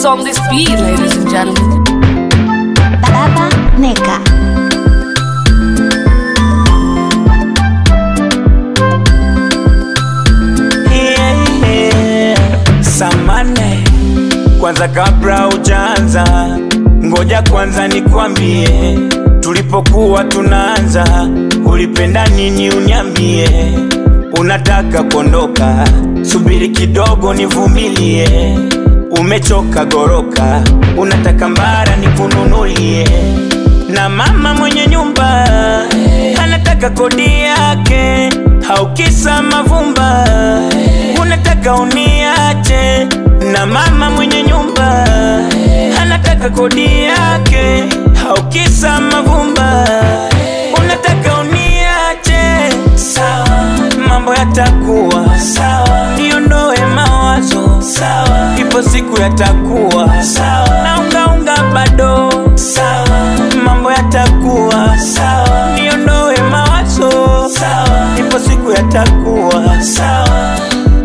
Who's on this beat, ladies and gentlemen? Baba Neka. Yeah, yeah. Samane, kwanza kabla ujaanza, ngoja kwanza nikwambie, tulipokuwa tunaanza, ulipenda nini? Uniambie, unataka kuondoka, subiri kidogo nivumilie. Umechoka goroka, unataka mbara nikununulie, na mama mwenye nyumba anataka kodi yake, haukisa mavumba unataka uniache, na mama mwenye nyumba anataka kodi yake, haukisa mavumba unataka uniache. Sawa, mambo yatakuwa sawa, niondoe mawazo sawa, ipo siku yatakuwa sawa, na ungaunga bado sawa, mambo yatakuwa sawa, niondoe mawazo sawa, ipo siku yatakuwa sawa.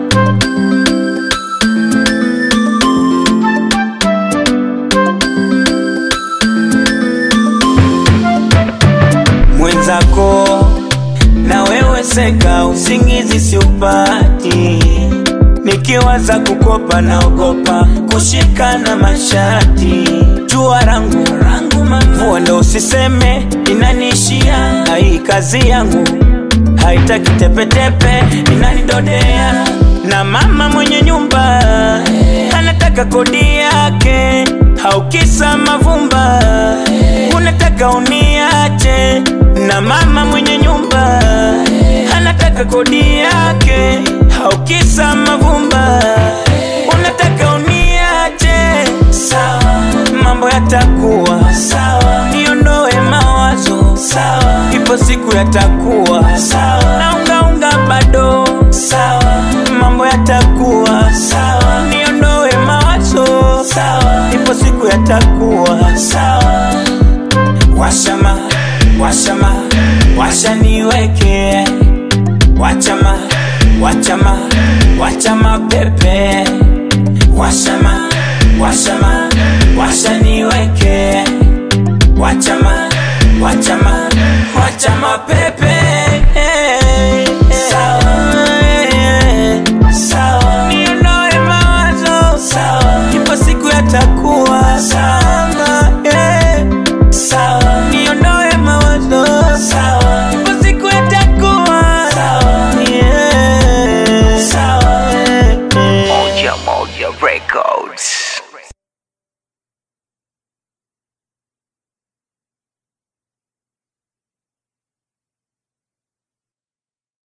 mwenzako na wewe seka, usingizi siupati, nikiwaza kukopa naogopa kushikana mashati, jua rangu rangu mvua ndo usiseme inaniishia, ai kazi yangu haitaki tepetepe, inanidodea na mama mwenye nyumba anataka kodi yake, haukisa mavumba unataka uniache, na mama mwenye nyumba anataka kodi yake, haukisa mavumba unataka uniache. Sawa, mambo yatakuwa sawa, niondoe mawazo sawa, ipo siku yatakuwa sawa, na ungaunga bado sawa, mambo yatakuwa sawa, niondoe mawazo sawa, ipo siku yatakuwa sawa. Washama, washama, washa niweke wachama, wachama, wachama pepe washama, washama, washa niweke wachama, wachama, wachama pepe